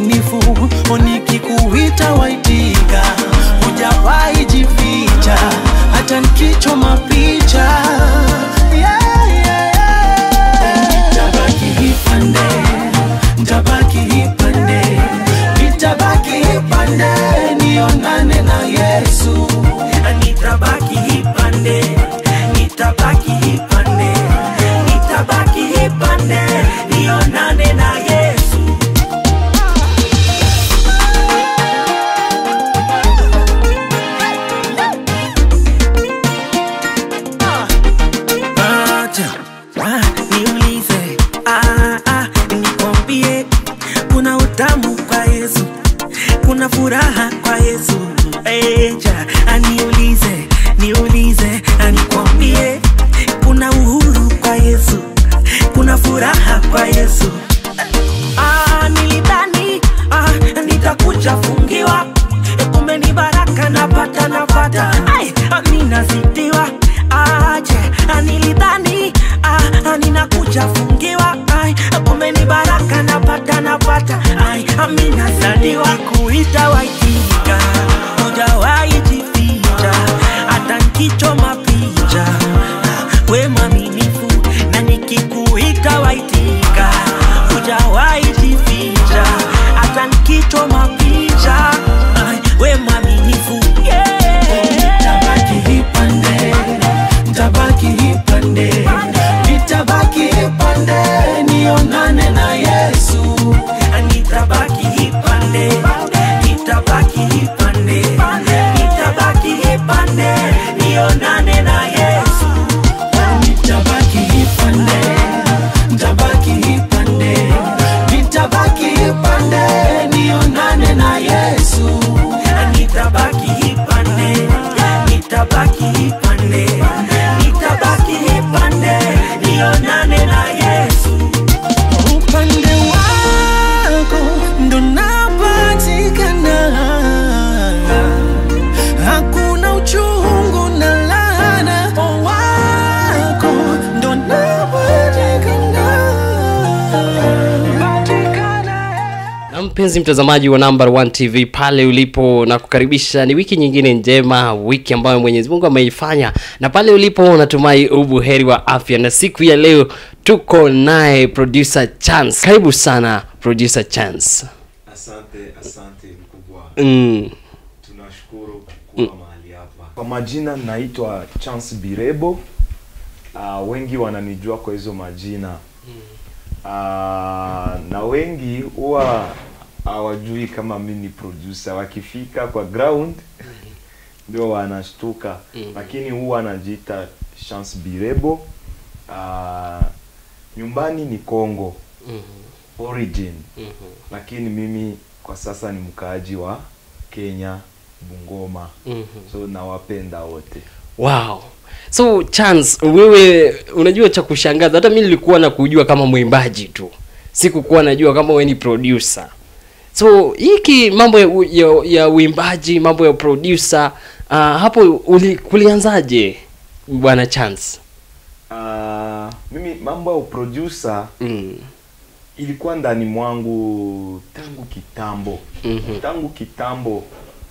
mwaminifu, nikikuita waitika, hujawahi jificha, hata nikichoma picha yeah, yeah, yeah. Nitabaki hipande, nitabaki hipande, nitabaki hipande, nionane na Yesu. nitabaki hipande nitabaki hipande nitabaki hipande nionane na yesu Acha, ah, niulize ah, ah, nikwambie kuna utamu kwa yesu kuna furaha kwa yesu eja aniulize niulize anikwambie kuna uhuru kwa yesu kuna furaha kwa yesu ah, nilidhani ah, nitakuja fungiwa kumbe ni baraka napata napata Ai, amina zidiwa aje nilidhani ah, ninakuja fungiwa Ai, kumbe ni baraka napata napata Ai, amina zidiwa kuita waitika hujawahi jificha hata nkichoma picha we mwaminifu na nikikuita waitika hujawahi jificha hata nkichoma picha Ai, we mwaminifu yeah. Nitabaki hipande, nitabaki hipande, nitabaki hipande, nionane na Yesu. nitabaki hipande nitabaki hipande nitabaki hipande nionane na yesu Nitabaki hipande, nitabaki hipande, nitabaki hipande, nionane na Yesu. nitabaki hipande nitabaki hipande nitabaki hipande nionane na yesu Upande wako ndo napatikana, hakuna uchungu na laana. Wako ndo napatikana. na mpenzi mtazamaji wa number one tv pale ulipo na kukaribisha ni wiki nyingine njema wiki ambayo mwenyezi mungu ameifanya na pale ulipo natumai ubuheri wa afya na siku ya leo tuko naye producer chance karibu sana producer chance Asante, asante mkubwa, mm. tunashukuru kuwa mahali hapa. Kwa majina naitwa Chance Birebo. Uh, wengi wananijua kwa hizo majina uh, na wengi huwa hawajui kama mi ni producer. Wakifika kwa ground ndio wanashtuka, lakini huwa anajiita Chance Birebo. Uh, nyumbani ni Congo origin lakini mimi kwa sasa ni mkaaji wa Kenya Bungoma so nawapenda wote wow so chance wewe unajua cha kushangaza hata mi nilikuwa na kujua kama mwimbaji tu sikukuwa najua kama wewe ni producer so hiki mambo ya, u- ya, ya uimbaji mambo ya producer uh, hapo uli, kulianzaje bwana chance uh, mimi mambo ya uproducer mm. ilikuwa ndani mwangu tangu kitambo Mhm. tangu kitambo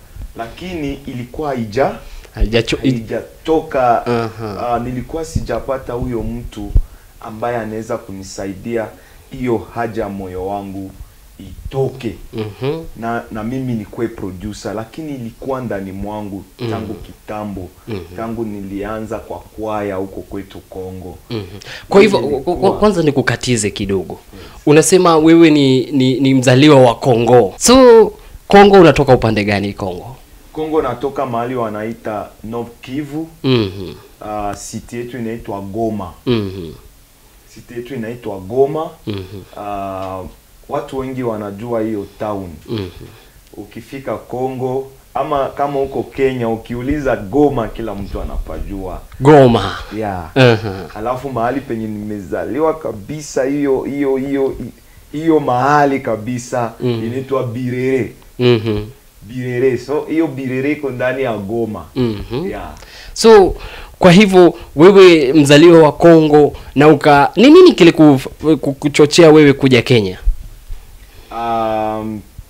lakini ilikuwa haija Haijacho- i- haijatoka Aha. uh, nilikuwa sijapata huyo mtu ambaye anaweza kunisaidia hiyo haja ya moyo wangu itoke Mhm. na na mimi nikuwe producer lakini ilikuwa ndani mwangu tangu kitambo tangu nilianza kwa kwaya huko kwetu Kongo Mhm. kwa hivyo Ilikuwa- kwa- kwa- kwanza nikukatize kidogo unasema wewe ni, ni, ni mzaliwa wa Kongo so Kongo unatoka upande gani Kongo Kongo natoka mahali wanaita Nord Kivu Mhm. uh, city yetu inaitwa Goma Mhm. city yetu inaitwa Goma Mhm. uh, watu wengi wanajua hiyo town Mhm. ukifika Kongo ama kama huko Kenya ukiuliza Goma kila mtu anapajua Goma yeah. Aha. alafu mahali penye nimezaliwa kabisa hiyo hiyo hiyo hiyo mahali kabisa Mm. inaitwa Birere Mhm. Birere so hiyo Birere iko ndani ya Goma Mhm. yeah. so kwa hivyo wewe mzaliwa wa Kongo na uka ni nini kile ku- ku- kuchochea wewe kuja Kenya um,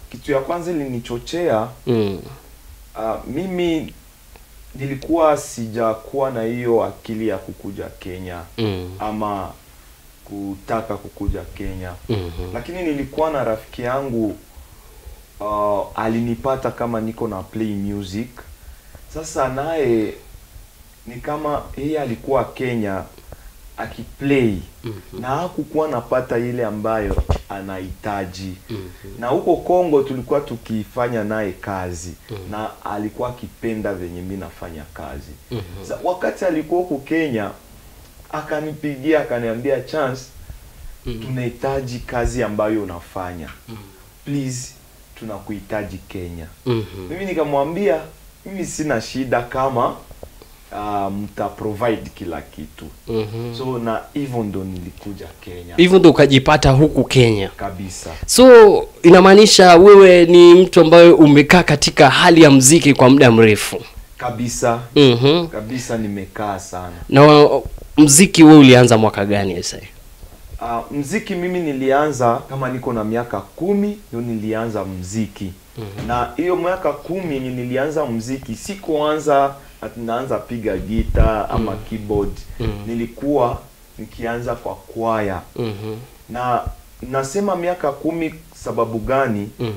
kitu ya kwanza ilinichochea Mm. uh, mimi nilikuwa sijakuwa na hiyo akili ya kukuja Kenya Mm. ama kutaka kukuja Kenya Mhm. lakini nilikuwa na rafiki yangu uh, alinipata kama niko na play music sasa naye ni kama yeye alikuwa Kenya akiplay Mhm. na hakukuwa napata ile ambayo anahitaji Mhm. na huko Kongo tulikuwa tukifanya naye kazi Mhm. na alikuwa akipenda venye mi nafanya kazi Mhm. Sa, wakati alikuwa huko Kenya akanipigia akaniambia chance Mhm. tunahitaji kazi ambayo unafanya Mhm. please tunakuhitaji Kenya Mhm. mimi nikamwambia mimi sina shida kama uh, mta provide kila kitu Mhm. so na hivyo ndo nilikuja Kenya hivyo ndo ukajipata huku Kenya. kabisa So inamaanisha wewe ni mtu ambaye umekaa katika hali ya mziki kwa muda mrefu. kabisa Mhm. kabisa nimekaa sana Na mziki wewe ulianza mwaka gani sasa? uh, mziki mimi nilianza kama niko na miaka kumi ndio nilianza mziki mm-hmm. na hiyo miaka kumi yenye nilianza mziki sikuanza ati naanza piga gita ama mm. keyboard Mhm. nilikuwa nikianza kwa kwaya Mhm. na nasema miaka kumi sababu gani Mhm.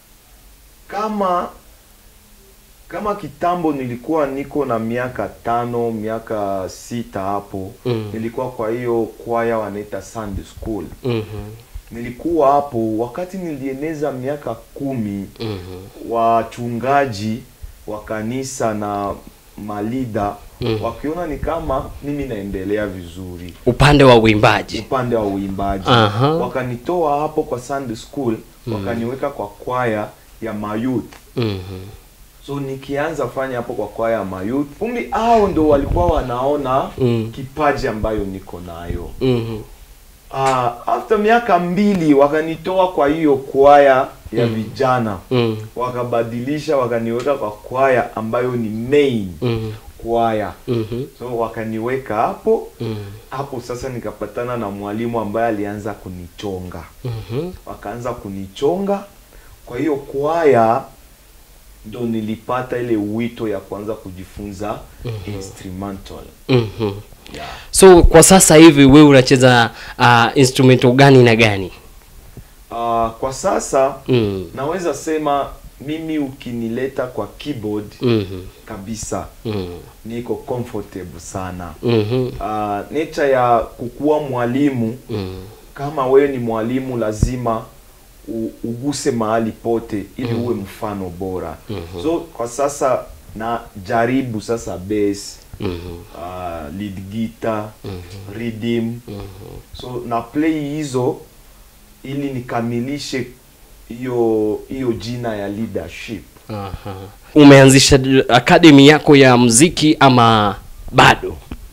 kama kama kitambo nilikuwa niko na miaka tano miaka sita hapo Mm. nilikuwa kwa hiyo kwaya wanaita Sunday school Mhm. nilikuwa hapo wakati nilieneza miaka kumi Mhm. wachungaji wa kanisa na malida Mm. wakiona ni kama mimi naendelea vizuri Upande wa uimbaji. upande wa uimbaji Aha. wakanitoa hapo kwa Sunday school wakaniweka kwa kwaya ya mayouth Mhm. so nikianza fanya hapo kwa kwaya ya mayouth kumbi hao ndo walikuwa wanaona Mm. kipaji ambayo niko nayo Mhm. uh, after miaka mbili wakanitoa kwa hiyo kwaya ya vijana Mhm. wakabadilisha wakaniweka kwa kwaya ambayo ni main Mhm. kwaya Mhm. so wakaniweka hapo Mhm. hapo sasa nikapatana na mwalimu ambaye alianza kunichonga Mhm. wakaanza kunichonga kwa hiyo kwaya ndo nilipata ile wito ya kuanza kujifunza instrumental Mhm. yeah. So kwa sasa hivi wewe unacheza uh, instrumental gani na gani? uh, kwa sasa Mhm. naweza sema mimi ukinileta kwa keyboard Mhm. kabisa Mhm. niko comfortable sana Mhm. uh, nature ya kukuwa mwalimu Mhm. kama wewe ni mwalimu lazima u, uguse mahali pote ili uwe mfano bora Mhm. so kwa sasa na jaribu sasa bass Mhm. uh, lead guitar rhythm so na play hizo ili nikamilishe hiyo hiyo jina ya leadership Aha. Umeanzisha academy yako ya mziki ama bado?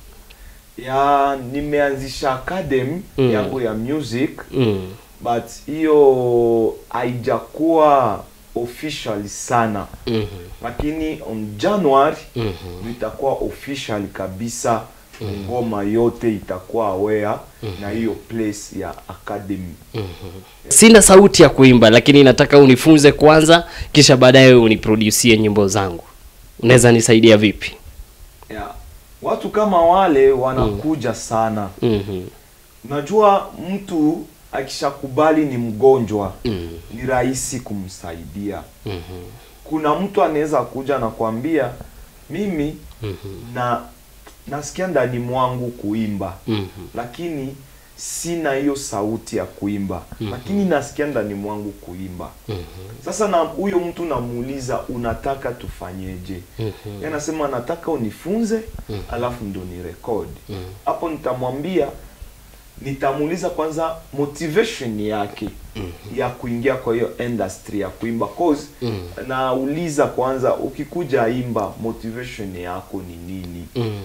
ya nimeanzisha academy Mm. yangu ya music Mm. but hiyo haijakuwa official sana Mhm. lakini on January Mhm. itakuwa official kabisa ngoma yote itakuwa aware na hiyo place ya academy Sina sauti ya kuimba lakini nataka unifunze kwanza kisha baadaye uniproducie nyimbo zangu. Unaweza nisaidia vipi? yeah. watu kama wale wanakuja sana Mhm. unajua mtu akishakubali ni mgonjwa Mhm. ni rahisi kumsaidia Mhm. kuna mtu anaweza kuja na kuambia mimi Mhm. na nasikia ndani mwangu kuimba Mhm. lakini sina hiyo sauti ya kuimba lakini nasikia ndani mwangu kuimba Mhm. sasa na huyo mtu namuuliza unataka tufanyeje Mhm. Yeye anasema nataka unifunze alafu ndo ni record hapo nitamwambia nitamuuliza kwanza motivation yake ya kuingia kwa hiyo industry ya kuimba cause nauliza kwanza ukikuja imba motivation yako ni nini Mhm.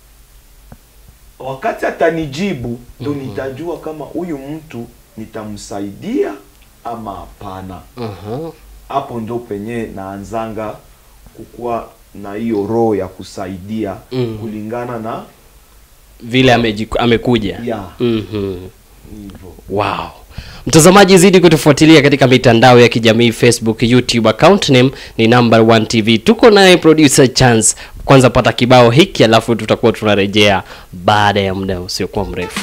wakati atanijibu ndo nitajua kama huyu mtu nitamsaidia ama hapana Aha. hapo ndo penye naanzanga kukuwa na hiyo roho ya kusaidia Mm. kulingana na Vile amejiku, amekuja. ya Mhm. hivyo Wow. Mtazamaji, zidi kutufuatilia katika mitandao ya kijamii Facebook, YouTube, account name ni number one TV. Tuko naye producer Chance. Kwanza pata kibao hiki, alafu tutakuwa tunarejea baada ya muda usiokuwa mrefu.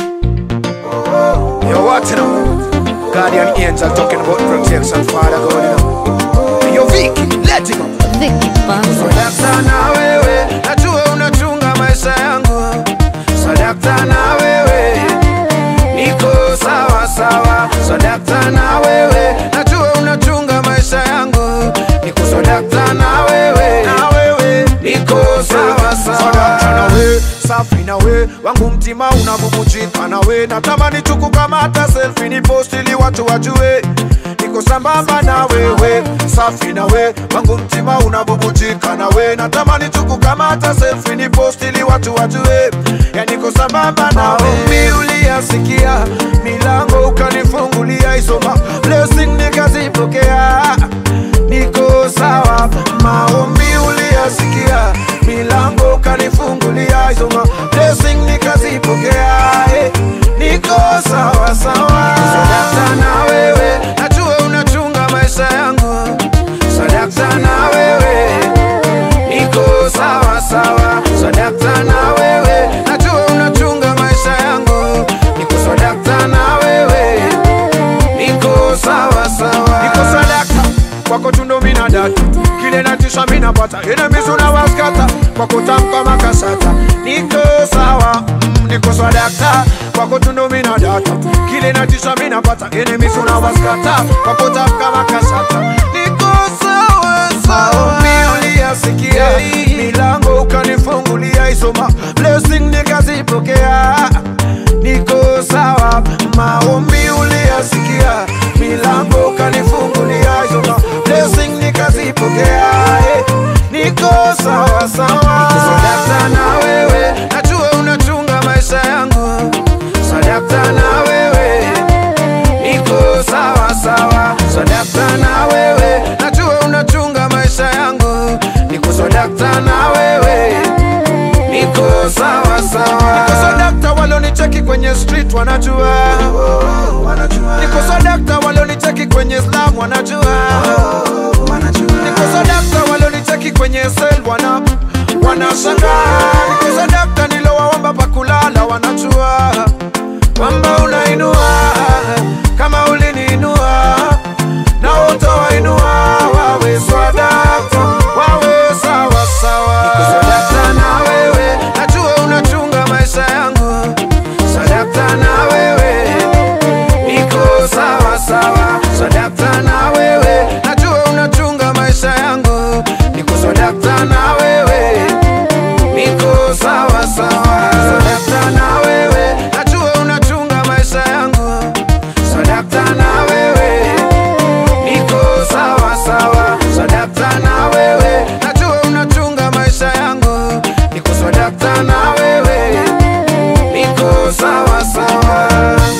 Yo, what you know? Guardian angel talking about protection, Father God, you know. Yo, Vicky, let him up. Vicky Banzo. Sadakta na wewe, najua unachunga maisha yangu. Sadakta na wewe, niko sawa sawa. Sadakta na wewe, najua unachunga maisha yangu. Niko sadakta na wewe, na wewe, niko sawa sawa. Sadakta na wewe, safi na we wangu mtima unabubujika na we natamani tukukamata selfie ni post ili watu wajue niko sambamba na wewe safi na we wangu mtima unabubujika na we natamani tukukamata selfie ni post ili watu wajue ya niko sambamba na wewe uliyasikia milango ukanifungulia isoma blessing nikazipokea niko sawa maombi uliyasikia milango ukanifungulia isoma blessing nikazipokea eh, niko sawa sawa sadakta na wewe najua unachunga maisha yangu sadakta na wewe niko sawa sawa sadakta na wewe najua unachunga maisha yangu niko sadakta na wewe niko sawa sawa niko sadakta kwako tundo mina data kile natisha mina pata enemies unawaskata kwako tamka makasata niko sawa mm, niko sadakta kwako tundo mina data kile natisha mina pata enemies unawaskata kwako tamka makasata niko sawa sawa uliyasikia milango ukanifungulia isoma blessing nikazipokea niko sawa maombi uliyasikia milango ukanifungulia isoma blessing nikazipokea eh, niko sawa sawa sadakta na wewe najua unachunga maisha yangu sadakta na wewe niko sawa sawa sadakta na wewe najua unachunga maisha yangu niko sadakta na wewe niko sawa sawa niko sadakta walonicheki kwenye street wanajua niko sadakta walonicheki kwenye slam wanajua niko sadakta walonicheki kwenye sel wana wanashangaa niko sadakta nilowaomba pakulala wanajua kwamba unainua kama uliniinua na utawainua wawe swadakta wawe sawa sawa niko sadakta na wewe najua unachunga maisha yangu sadakta na wewe niko sawa sawa sadakta na wewe najua unachunga maisha yangu niko sadakta na wewe niko sawa sawa sadakta na wewe najua unachunga maisha yangu sadakta na wewe niko sawa sawa sadakta na wewe najua unachunga maisha yangu niko sadakta na wewe niko sawa sawa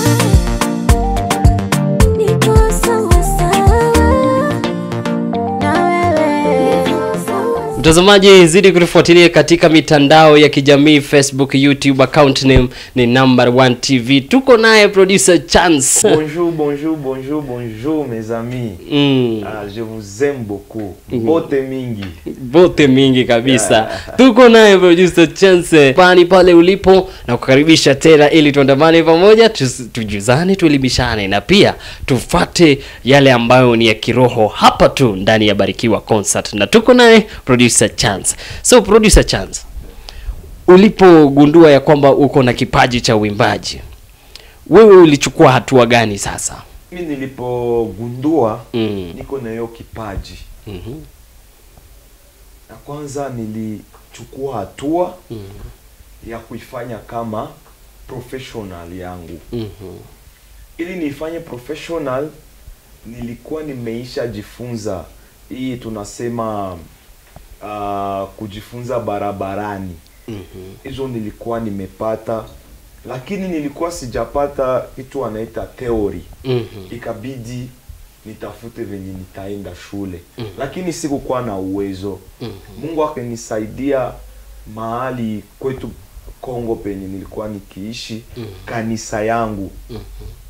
Niko sawa sawa na wewe. Mtazamaji, zidi kutufuatilia katika mitandao ya kijamii Facebook, YouTube, account name ni number one TV. Tuko naye producer Chance. Bonjour, bonjour, bonjour, bonjour mes amis. Mm. Ah, je vous aime beaucoup. Bote mingi. Bote mingi kabisa. Tuko naye producer Chance pani pale ulipo na kukaribisha tena ili tuandamane pamoja, tus- tujuzane, tuelimishane na pia tufate yale ambayo ni ya kiroho hapa tu ndani ya Barikiwa Concert, na tuko naye producer Chance. So producer Chance, ulipogundua ya kwamba uko na kipaji cha uimbaji, wewe ulichukua hatua gani sasa? Mimi nilipogundua Mm. niko na hiyo kipaji. Mhm. Na kwanza nilichukua hatua ya kuifanya kama professional yangu. Mhm. Ili niifanye professional nilikuwa nimeisha jifunza hii tunasema uh, kujifunza barabarani. Mhm. hizo nilikuwa nimepata lakini nilikuwa sijapata kitu wanaita theory Mhm. ikabidi nitafute venye nitaenda shule lakini sikukuwa na uwezo mungu akanisaidia mahali kwetu kongo penye nilikuwa nikiishi kanisa yangu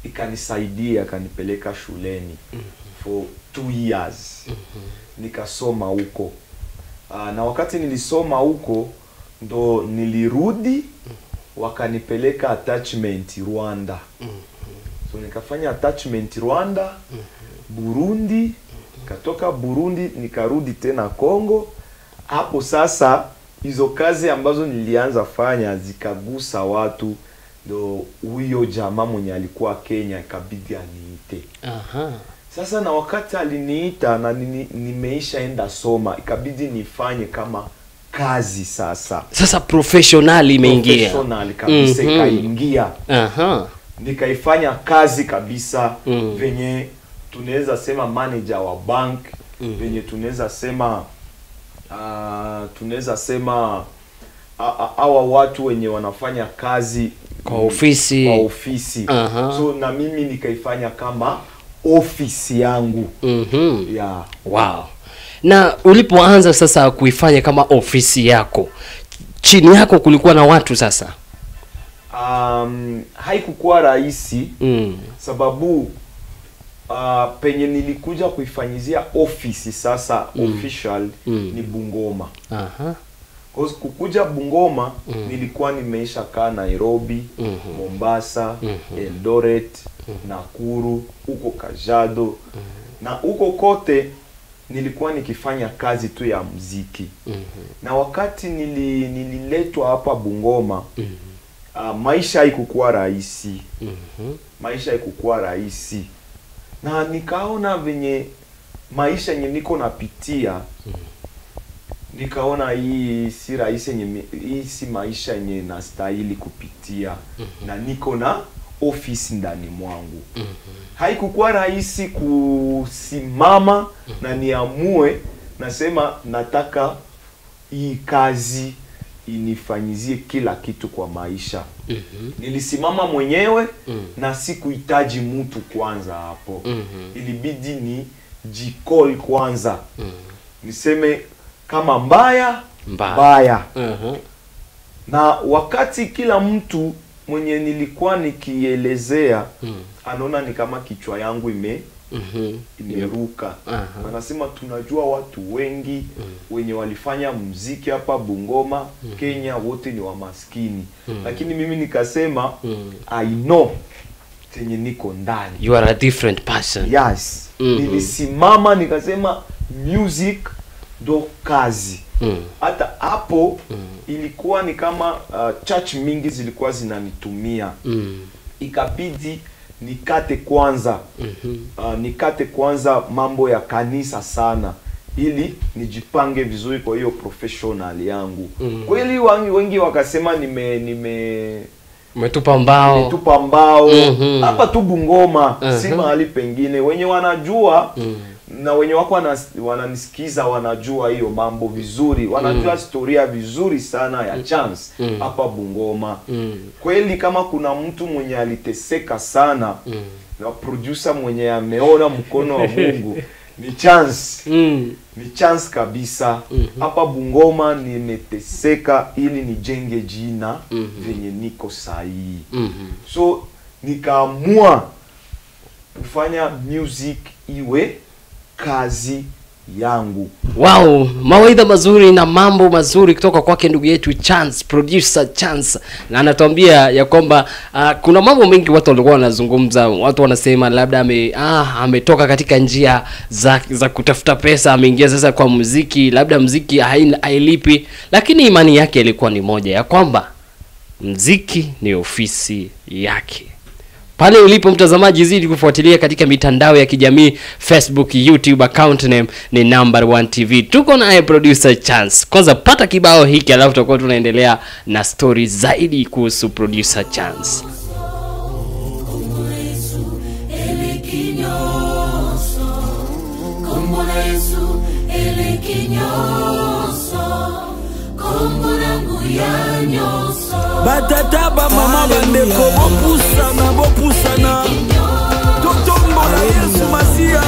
ikanisaidia akanipeleka shuleni for two years nikasoma huko uh, na wakati nilisoma huko ndo nilirudi wakanipeleka attachment Rwanda so nikafanya attachment Rwanda Burundi katoka Burundi nikarudi tena Congo hapo sasa hizo kazi ambazo nilianza fanya zikagusa watu ndo huyo jamaa mwenye alikuwa Kenya ikabidi aniite Aha. sasa na wakati aliniita na nini- nimeisha enda soma ikabidi nifanye kama kazi sasa sasa professional imeingia Professional kabisa Mhm. ikaingia Aha. nikaifanya kazi kabisa Mm. venye tunaweza sema manager wa bank venye tunaweza sema uh, tunaweza sema a- a- hawa watu wenye wanafanya kazi Kwa ofisi. kwa ofisi Aha. so na mimi nikaifanya kama ofisi yangu Mhm. yeah. Wow. Na ulipoanza sasa kuifanya kama ofisi yako, chini yako kulikuwa na watu sasa? um, haikukuwa rahisi Mm. sababu uh, penye nilikuja kuifanyizia ofisi sasa official Mm. ni Bungoma. Aha. Cause kukuja Bungoma nilikuwa nimeisha kaa Nairobi, Mombasa, Eldoret, Nakuru, huko Kajiado na huko kote nilikuwa nikifanya kazi tu ya mziki na wakati nili, nililetwa hapa Bungoma uh, maisha haikukuwa rahisi maisha haikukuwa rahisi na nikaona venye maisha yenye niko napitia nikaona hii si rahisi yenye mi- hii si maisha yenye nastahili kupitia na niko na ofisi ndani mwangu haikukuwa rahisi kusimama na niamue nasema nataka hii kazi inifanyizie kila kitu kwa maisha nilisimama mwenyewe na sikuhitaji mtu kwanza hapo ilibidi ni jicall kwanza niseme kama mbaya Mbaya. mbaya Aha. na wakati kila mtu mwenye nilikuwa nikielezea anaona ni kama kichwa yangu ime Mhm. imeruka Aha. wanasema tunajua watu wengi wenye walifanya mziki hapa Bungoma Kenya wote ni wamaskini lakini mimi nikasema I know chenye niko ndani You are a different person. yes Mhm. nilisimama nikasema music ndo kazi Mm. hata hapo ilikuwa ni kama uh, church mingi zilikuwa zinanitumia Mm. ikabidi nikate kwanza uh, nikate kwanza mambo ya kanisa sana ili nijipange vizuri kwa hiyo professional yangu kweli wengi, wengi wakasema nime nime Umetupa mbao. nimetupa mbao Mhm. hapa tu Bungoma si Mhm. mahali pengine wenye wanajua na wenye wako wanas- wananisikiza wanajua hiyo mambo vizuri wanajua historia vizuri sana ya chance hapa Bungoma kweli kama kuna mtu mwenye aliteseka sana na producer mwenye ameona mkono wa Mungu ni chance Mm. ni chance kabisa hapa Bungoma nimeteseka ili nijenge jina venye niko sahihi Mhm. so nikaamua kufanya music iwe kazi yangu Wow, mawaidha mazuri na mambo mazuri kutoka kwake ndugu yetu Chance, producer Chance, na anatuambia ya kwamba uh, kuna mambo mengi watu walikuwa wanazungumza, watu wanasema labda ame, ah, ametoka katika njia za, za kutafuta pesa, ameingia sasa kwa muziki, labda muziki haina- hailipi, lakini imani yake ilikuwa ni moja ya kwamba mziki ni ofisi yake pale ulipo mtazamaji zidi kufuatilia katika mitandao ya kijamii facebook youtube account name ni number one tv tuko naye producer chance kwanza pata kibao hiki alafu tutakuwa tunaendelea na stori zaidi kuhusu producer chance batata bamama bandeko bopusana bopusana totombola yesu masiya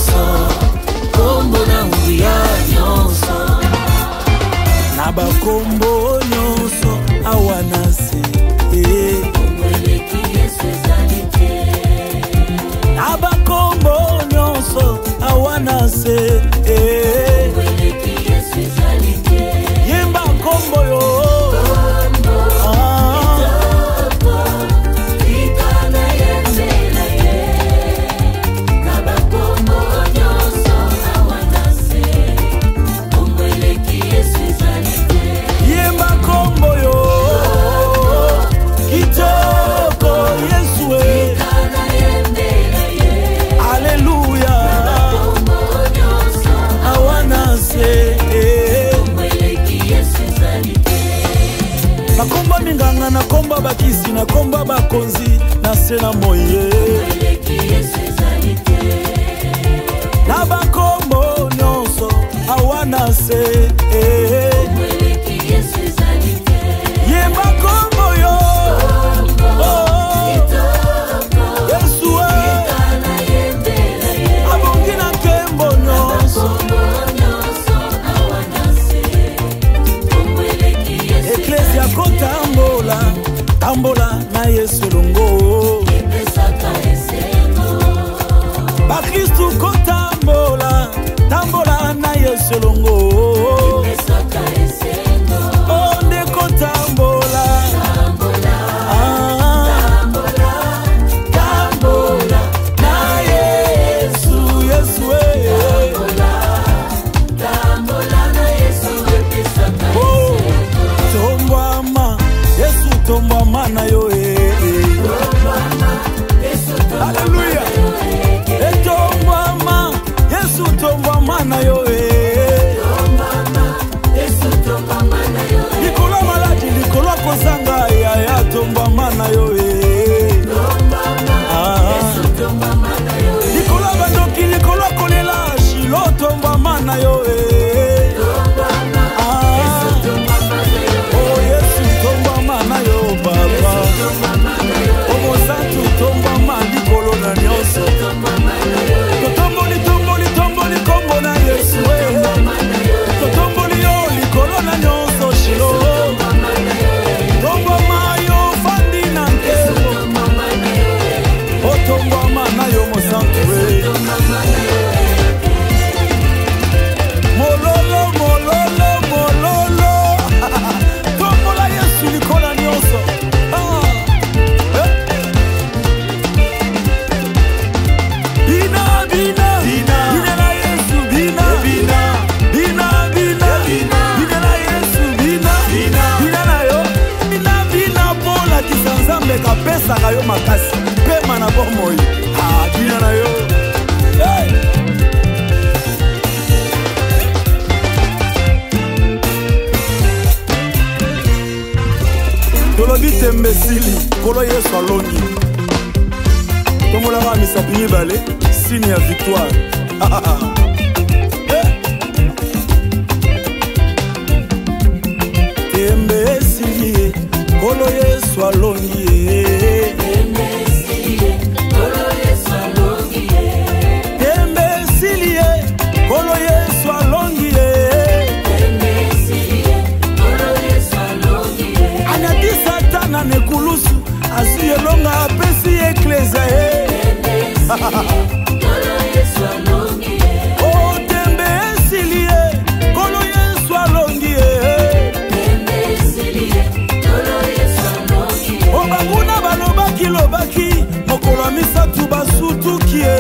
na bakombo na komba bakonzi na se na moye na bakombo nyonso awa na se eh. yemba kombo yo Oh, yesu eh. abongi na nkembo nyonso eklesia kotambola tambola na yesu elongo bakristu kotambola tambola na yesu elongo o nde kotambola Ah, tambola na yesu yesu eh. Oh, tombwama yesu tombwama na yo eh, eh. Haleluya. etombwama yesu tombwama na yo eh. likolo maladi likolo kozanga yaya tombwama na yo eh. Ah. likolo bandoki likolo kolela shilo tombwama na yo eh. Ah. Oh, yesu tombwama na yo baba omosantu tombwama likolo na nyonso totomboli tomboli tomboli kombo na yesu eh. totomboli yo likolo na nyonso shilo tombwama yo fandi na nkembo otombwama na yo mosantu eh. mololo mololo mololo tombola yesu likolo nyonso Ah. Eh. bina bina bina na yesu bina bina bina bina bina na yesu bina bina na yo bina bina mbolakisa nzambe kapesaka yo makasi pema na bomoi Ah, bina na yo hey. tolobi tembe esili nkolo yesu alongi tomolaka misapi mibale sine ya victoire Eh. tembe esili ye nkolo yesu alongi ye tembe esili ye nkolo yesu alongi ye anyati satana na ekulusu azwi elonga apesi eklezia ye o tembe esili ye nkolo yesu alongi ye o banguna balobaki lobaki mokolo ya misatu basutuki ye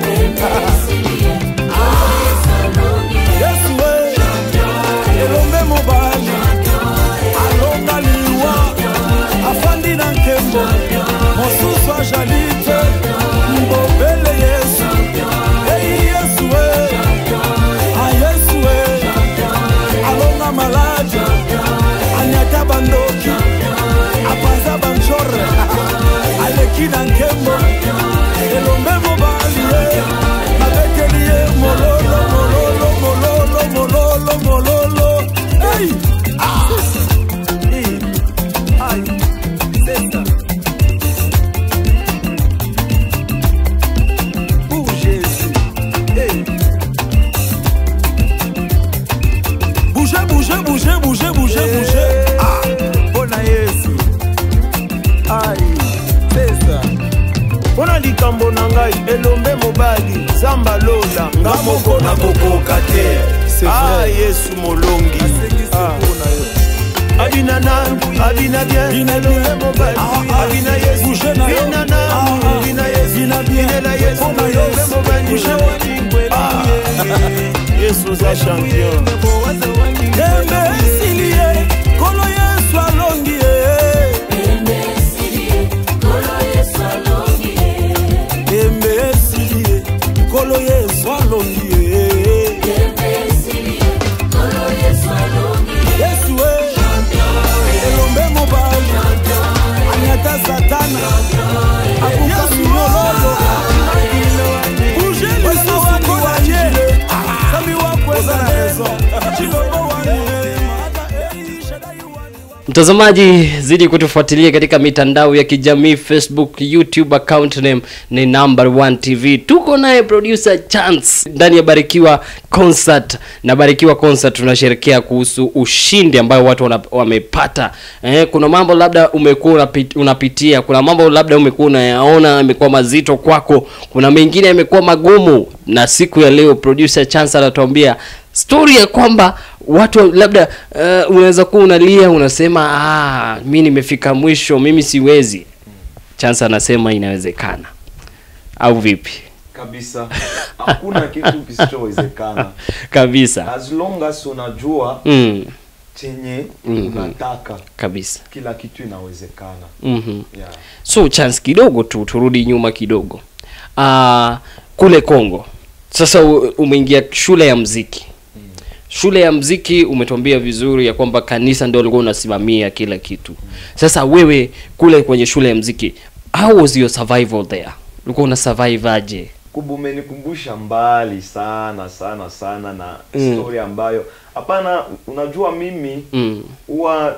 yesu e elombe mobali alonga liwa afandi na nkembo mosusu azali te mbobele yesu ei yesu e a yesu e alonga maladi anyata bandoki apanza banchore aleki na nkembo elombe mobali ye babeteli ye mololo mololo mololo mololo mololo ei ah. Ei. Ai. Senta. Oh, Jésus. Ei. Bougez, bougez, bougez, bougez, bougez, bougez. Ah, mpona yesu ai pesa mpona likambo na ngai elombe mobali zamba lola nga moko na kokoka te C'est ah vrai. yesu molongi asengisi Ah. mpona yo abina na abina bien Bina elombe bien. mobali Ah, ah. abina yesu Bouger na yo. bina na Ah, ah. bina yesu Bina bien. binela yesu Mpona elombe Yesu. mobali Bouger. Ah. yesu oza champion tembe esili ye nkolo yesu alongi ye tembe esili ye nkolo yesu alongi ye yesu e elombe mobali anyata mtazamaji zidi kutufuatilia katika mitandao ya kijamii facebook youtube account name ni number one tv tuko naye producer chance ndani ya barikiwa concert na barikiwa concert tunasherekea kuhusu ushindi ambayo watu wana, wamepata eh, kuna mambo labda umekuwa unapit, unapitia kuna mambo labda umekuwa unayaona yamekuwa mazito kwako kuna mengine yamekuwa magumu na siku ya leo producer chance anatuambia story ya kwamba watu labda uh, unaweza kuwa unalia unasema ah, mi nimefika mwisho mimi siwezi chance anasema inawezekana au vipi kabisa hakuna kitu kisichowezekana kabisa as long as unajua mm, chenye Mhm. unataka kabisa kila kitu inawezekana mm-hmm. yeah. so chance kidogo tu turudi nyuma kidogo uh, kule congo sasa u- umeingia shule ya mziki shule ya mziki umetuambia vizuri ya kwamba kanisa ndio ulikuwa unasimamia kila kitu sasa wewe kule kwenye shule ya mziki how was your survival there ulikuwa una survive aje kubu umenikumbusha mbali sana sana sana na Mm. story ambayo hapana unajua mimi mm. huwa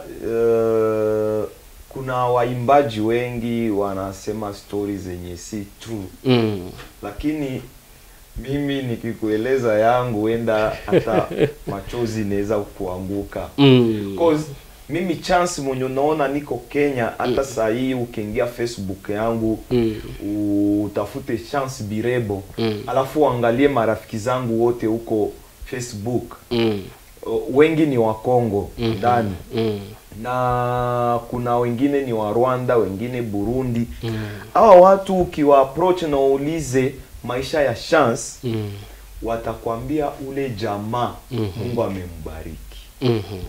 uh, kuna waimbaji wengi wanasema story zenye si true Mm. lakini mimi nikikueleza yangu wenda hata machozi inaweza kuanguka Mm. Cause mimi chance mwenye unaona niko Kenya hata saa hii ukiingia Facebook yangu Mm. utafute chance Birebo Mm. alafu uangalie marafiki zangu wote huko Facebook Mm. O, wengi ni wa Kongo Mhm. ndani Mm. na kuna wengine ni wa Rwanda, wengine Burundi. Hawa watu ukiwa approach na uulize maisha ya chance Mm. watakwambia ule jamaa Mhm. Mungu amembariki. Mhm.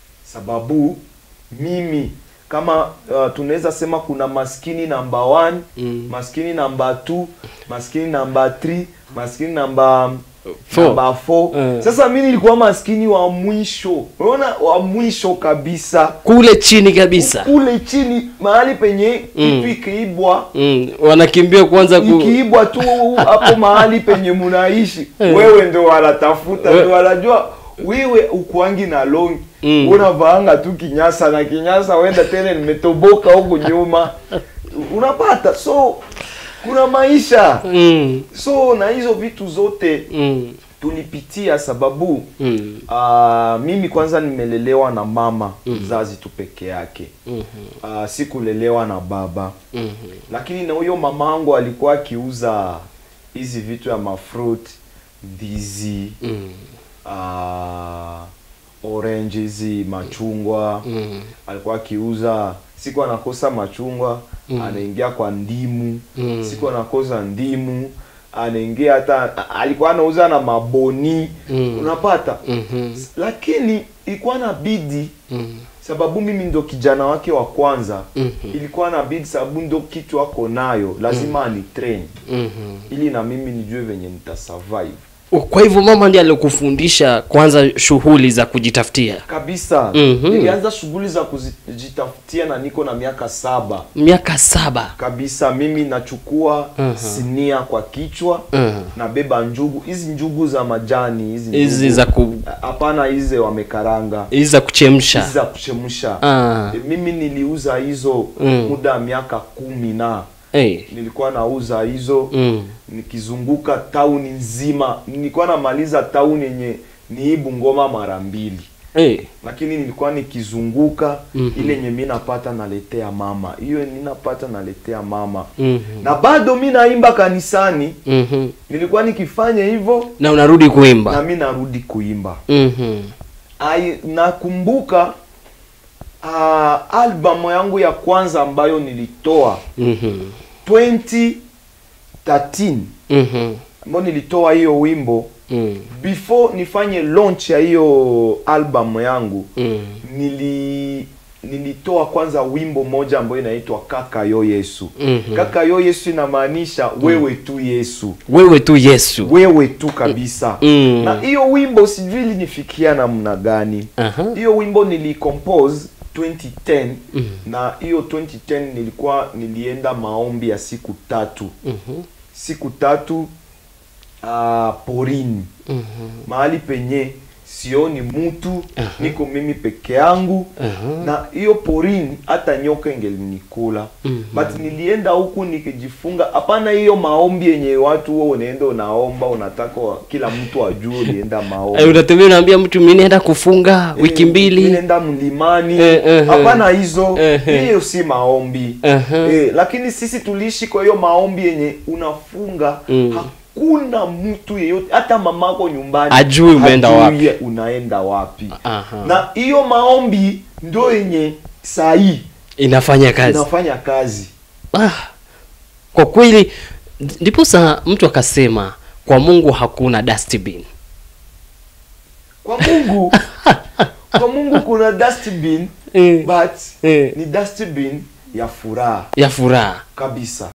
Sababu mimi kama uh, tunaweza sema kuna maskini namba 1 Mm. maskini namba 2 maskini namba 3 maskini namba Four. namba 4 Eh. sasa mi nilikuwa maskini wa mwisho unaona wa mwisho kabisa kule chini kabisa kule chini mahali penye Mm. kitu ikiibwa mm. wanakimbia kwanza ku... ikiibwa tu hapo mahali penye munaishi Eh. wewe ndo wanatafuta We- ndo wanajua wewe ukuangi na longi Mm. unavaanga tu kinyasa na kinyasa wenda tena nimetoboka huku nyuma unapata so kuna maisha mm. so na hizo vitu zote Mm. tulipitia sababu Mm. uh, mimi kwanza nimelelewa na mama mzazi tu peke yake Mhm. uh, sikulelewa na baba Mhm. lakini na huyo mamangu alikuwa akiuza hizi vitu ya mafruit ndizi Mm. uh, orange hizi machungwa Mm. alikuwa akiuza siku anakosa machungwa Mm. anaingia kwa ndimu Mm. siku anakosa ndimu anaingia hata a- alikuwa anauza na maboni Mm. unapata Mhm. lakini ilikuwa na bidi Mm. sababu mimi ndo kijana wake wa kwanza Mhm. ilikuwa na bidi sababu ndo kitu ako nayo lazima ani train Mhm. ili na mimi nijue venye nitasurvive kwa hivyo mama ndiye alikufundisha kwanza shughuli za kujitafutia kabisa Mhm. nilianza shughuli za kujitafutia na niko na miaka saba miaka saba kabisa mimi nachukua Mhm. sinia kwa kichwa Mhm. nabeba njugu hizi njugu za majani hizi hizi njugu. za ku hapana hizi wamekaranga hizi za hizi kuchemsha za kuchemsha Ah. E, mimi niliuza hizo Mm. muda wa miaka kumi na hey. nilikuwa nauza hizo mm. nikizunguka tauni nzima nilikuwa namaliza tauni yenye ni hii Bungoma mara mbili hey. lakini nilikuwa nikizunguka Mhm. ile yenye mi napata naletea mama hiyo ninapata naletea mama Mhm. na bado mi naimba kanisani Mhm. nilikuwa nikifanya hivyo na unarudi na kuimba mi narudi kuimba Mhm. Ai, nakumbuka uh, albamu yangu ya kwanza ambayo nilitoa Mhm. 2013 Mhm. ambayo nilitoa hiyo wimbo Mm. before nifanye launch ya hiyo albamu yangu Mm. nili nilitoa kwanza wimbo moja ambayo inaitwa kaka yo yesu Mhm. kaka yo yesu inamaanisha wewe tu yesu wewe tu yesu wewe tu kabisa Mm. na hiyo wimbo sijui ilinifikia namna gani Aha. hiyo wimbo nilicompose 2010 Mhm. na hiyo 2010 nilikuwa nilienda maombi ya siku tatu Mhm. siku tatu uh, porini Mhm. mahali penye sioni mtu Aha. niko mimi peke yangu Aha. na hiyo porini hata nyoka ingelinikula Mhm. but nilienda huku nikijifunga hapana hiyo maombi yenye watu huo unaenda unaomba unataka wa- kila mtu ajue ulienda maombi Eh, unatembea unaambia mtu mimi naenda kufunga wiki Eh, mbili nenda mlimani Eh, eh, hapana hizo eh, eh. hiyo si maombi Aha. eh, lakini sisi tuliishi kwa hiyo maombi yenye unafunga Mm. hakuna mtu yeyote hata mamako nyumbani Ajui umeenda hajui unaenda wapi Aha. na hiyo maombi ndo yenye sahii inafanya kazi inafanya kazi ah, kwa kweli ndipo sa mtu akasema kwa mungu hakuna dustbin kwa mungu kwa mungu kuna dustbin Eh. but Eh. ni dustbin ya furaha ya furaha kabisa